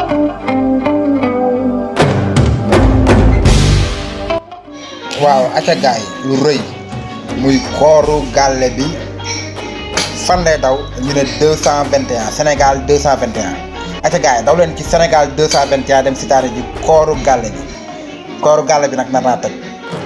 waaw aca gaay lu rëy muy kooru gàlle bi fan lay daw ñu ne deux cent vingt et un Sénégal deux cent vingt et un aca gaay daw leen ci Sénégal deux cent vingt et un dem si taane ji kooru gàlle bi kooru gàlle bi nag nar naa tëj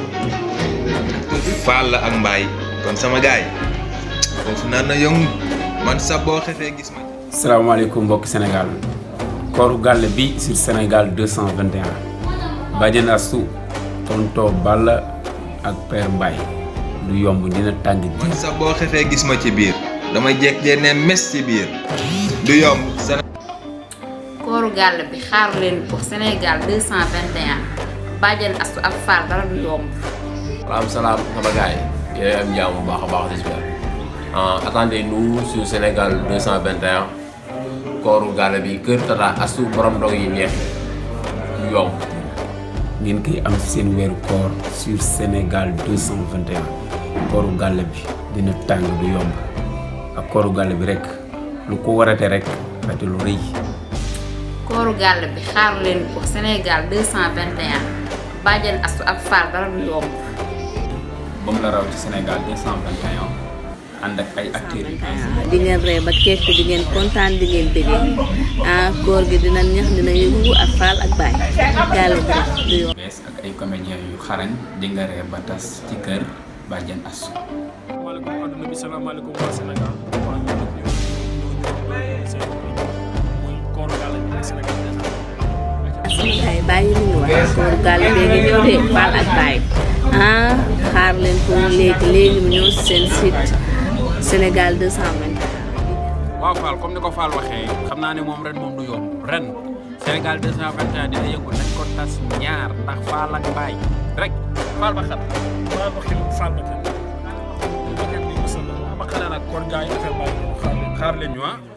faal la ak mbaay kon sama gaay foofu nar na yëngu man sax boo xefee gis ma salaamaaleykum mbokki Sénégal kooru gàlle bi sur Sénégal 221 Badiane Astou tonto Balla ak Père Mbaye du yomb dina tàng ji man sax boo xefee gis ma ci biir damay jekk jee ne mes ci biir du yomb Séné kooru gàll bi xaaru leen pour Sénégal 221 Badiane Astou ak Fall dara du yomb salaam salaam sama gars yi yooyu am jàmm bu baax a baax j'espère attendez-nous sur Sénégal 221 kooru gàlle bi kër Tata Astou borom ndog yi neex du yomb ngeen koy am seen weeru koor sur Sénégal 221 kooru gàlle bi dina tàng du yomb ak kooru gàlle bi rek lu ko warate rek rate lu rëy kooru gàll bi xaaru leen pour Sénégal 221 Badiane Astou ak Fall dara du yomb moom la raw ci Sénégal 221 ànd ak ay acteurs yu di ngeen ree ba kekk di ngeen kontaan di ngeen bëggee ah koor gi dina neex dina yëngu ak Fall ak Baye gàlle bi rek du yomb bees ak ay comédiens yu xarañ di nga ree ba tas ci kër Badiane Astou maaleykum adduna bi salaamaaleykum waa Sénégal waa ñu nag ñu ñu seen muy kooru gàlle bi ak Sénégal suñu gars yi bàyyi lu ñu wax kooru gàlle bee ngi ñëw de Fall ak Baye ah xaar leen ko léegi léegi mu ñëw seen site Sénégal 221 waaw Fall comme ni ko Fall waxee xam naa ne moom ren moom du yomb ren Sénégal 221 dina yëngu nañ ko tas ñaar ndax Fall ak Baye rek Fall ba xat Fall ba xil Fall ba xel ba xel ni musal ba xale nag kon gars yi affaire bàyyi xaar leen xaar leen ñu ah